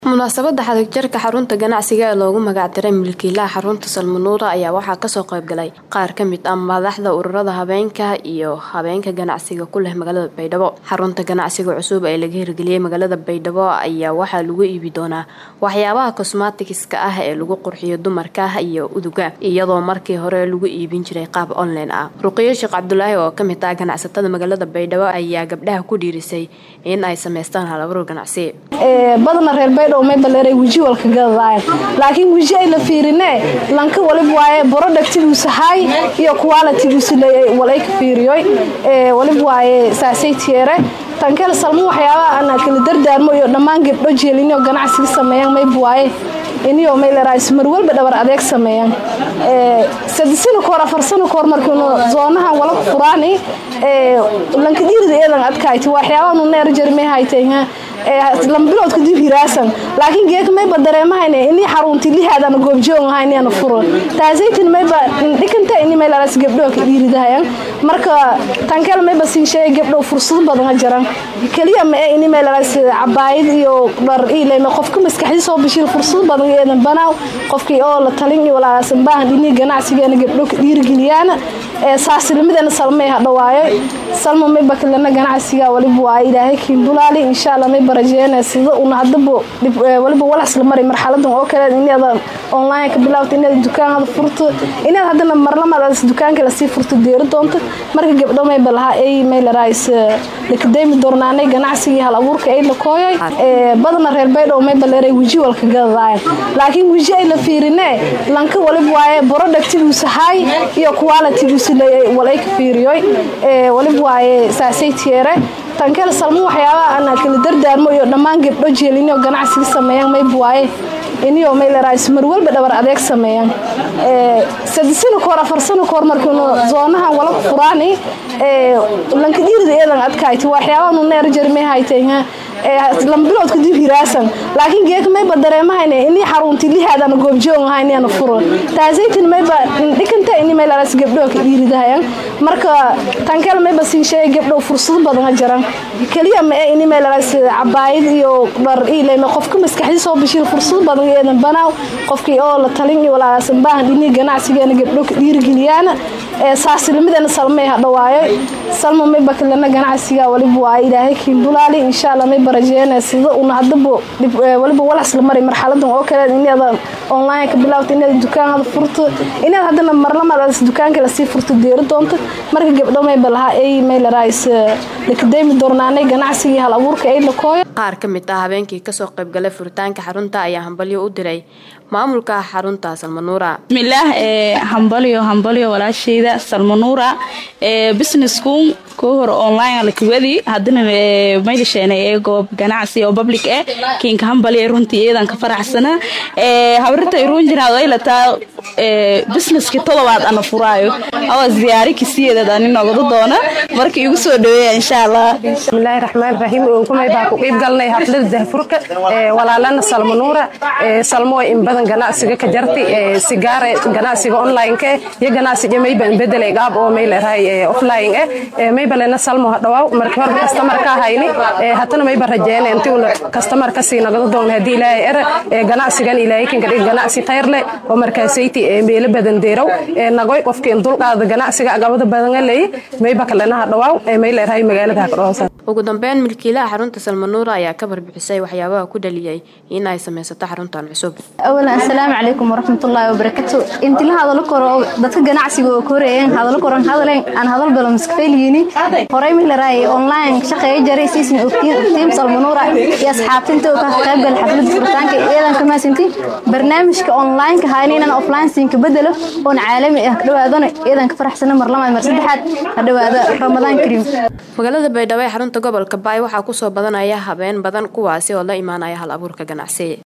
munaasabada xadhigjarka xarunta ganacsiga ee loogu magacdaray milkiilaha xarunta salmanuura ayaa waxaa kasoo qaybgalay qaar kamid ah madaxda ururada habeenka iyo habeenka ganacsiga ku leh magaalada baydhabo xarunta ganacsiga cusub ee laga hirgeliyey magaalada baydhabo ayaa waxaa lagu iibi doonaa waxyaabaha cosmaticska ah ee lagu qurxiyo dumarka iyo uduga iyadoo markii hore lagu iibin jiray qaab online ah ruqiyo sheekh cabdulaahi oo kamid ah ganacsatada magaalada baydhabo ayaa gabdhaha ku dhiirisay in ay sameystaan halabuur ganacsi badana reer baydhabo may baleeray weji walka gadadayan laakiin weji ay la fiirine lanka walib waaye borodhagtigiisu hay iyo qualitigiisu walay ka fiiriyoy walib waaye saasay tiere tankeel salmo waxyaabaha ana kala dardaarmo iyo dhammaan gabdho jeelino ganacsiga sameeyaan mayb waaye iniyo maylerais mar walba dhabar adeeg sameeyaan sadisana koor afar sano koor markiinu zoonahan wala ku furaani lanka dhiirida eedan adkayti waxyaabaha neer jarmay haytayha lambilood kadib hiraasan laakiin geeka mayba dareemahayne ini xarunti lihaadana goobjoog ahayniyana furo taasaytin mayba dhikanta ini maylaras gabdho ka dhiiridahayan marka tankeel mayba siin sheegay gabdho fursado badan jaran kaliya ma ee ini maylaras cabaayid iyo dhar ileyma qofka maskaxdii soo bishil fursado badan eedan banaaw qofkii oo la talin iyo walaasan baahan ini ganacsigeena gabdho ka dhiirigeliyaan saasilimadana salmay hadhawaayo salma mayba kalena ganacsiga waliba waa ilaahay kiindulaali insha allah mayba rajeena sida una hadaba waliba walax la maray marxaladan oo kale inaad online ka bilaawto inaad dukaanada furto inaad hadana marlamad dukaanka lasii furto deeri doonto marka gabdho mayba lahaa ay maylarais lakadeymi doornaanay ganacsigii hal abuurka ay la kooyay badana reer baydhabo mayba leeray weji walka gadadayan laakiin weji ay la fiirine lanka walib waaye borodhagtigiisu hay iyo qualitigiisu walay ka fiiriyoy walib waaye saasay tiere tankeel salmo waxyaabaha ana kala dardaarmo iyo dhammaan gabdho jeelino ganacsiga sameeyaan mayb waaye iniyo maylerais mar walba dhabar adeeg sameeyaan sadisana koor afar sano koor markiinu zoonahan wala ku furaani lanka dhiirida eedan adkayti waxyaabaha neer jarmay haytayha lambilood kadib hiraasan laakiin geeka mayba dareemahayne ini xarunti lihaadana goobjoog ahayniyana furo taasaytin mayba dhikanta ini maylaras gabdho ka dhiiridahayan marka tankeel mayba siin sheegay gabdho fursado badan jaran kaliya ma ee ini maylaras cabaayid iyo dhar ileyma qofka maskaxdii soo bishil fursado badan eedan banaaw qofkii oo la talin iyo walaasan baahan ini ganacsigeena gabdho ka dhiirigeliyaan saasilimadana salmay hadhawaayo salma mayba kalena ganacsiga waliba waa ilaahay kiindulaali insha allah mayba rajeena sida una hadaba waliba walax la maray marxaladan oo kale inaad online ka bilaawto inaad dukaanada furto inaad hadana marlamad dukaanka lasii furto deeri doonto marka gabdho mayba lahaa ay maylarais lakadeymi doornaanay ganacsigii hal abuurka ay la kooyo qaar ka mid ah habeenkii kasoo qaybgalay furitaanka xarunta ayaa hambalyo u diray maamulka xarunta salmanuura bismillaah hambalyo hambalyo walaashayda salmanuura businessku koo hore online lakawadi hadana maydhasheen ee goob ganacsi oo public eh kiinka hambalyo runtii iyadan ka faraxsana hawrita iruun jiraad ay lataa businesski todobaad ana furaayo awa ziyaari kisiyeedad ani nogada doona marka igu soo dhaweeya insha allah bismillaahi raxmaan raxiim kumay baa ku qiib galnay xaflada dahfurka walaalana salmanuura salmo in badan ganacsiga ka jartay sigaare ganacsiga online-ka iyo ganacsiga mayba bedelay qaab oo may leedahay offline eh mayba lena salmo hadhawaaw markii hore customer ka hayni hatana mayba rajeena intii una customer ka sii nagada doona haddii ilaahay er ganacsigan ilaahay kan gadhig ganacsi tayr leh oo markaasayti meelo badan deerow nagoy qofkii in dulqaada ganacsiga agabada badan leey mayba kalena hadhawaaw may leedahay magaalada hakadhoosan ugu dambeyn milkiilaha xarunta salmanuura ayaa ka barbixisay waxyaabaha ku dhaliyay in ay sameysato xaruntan cusub awalan assalaamu calaykum waraxmatullaahi wabarakatu intila hadalo koro dadka ganacsiga oo koreeyeen hadalo koran hadaleen aan hadal balo maskafeeliyiini horey mihlaraay online shaqeeya jaray siisin ogtiin ogtiin salmanuura iyo asxaabtinta oo ka qaybgal xaflada furitaanka iyadan ka maasinti barnaamijka online-ka hayna inaan offline siinka bedelo oon caalami ah ka dhawaadona iyadan ka faraxsana mar lamaad mar saddexaad ka dhawaada ramadaan kariim magaalada baydhabo ee xarunta gobolka baay waxaa kusoo badanaya habeen badan kuwaasi oo la imaanaya hal abuurka ganacsi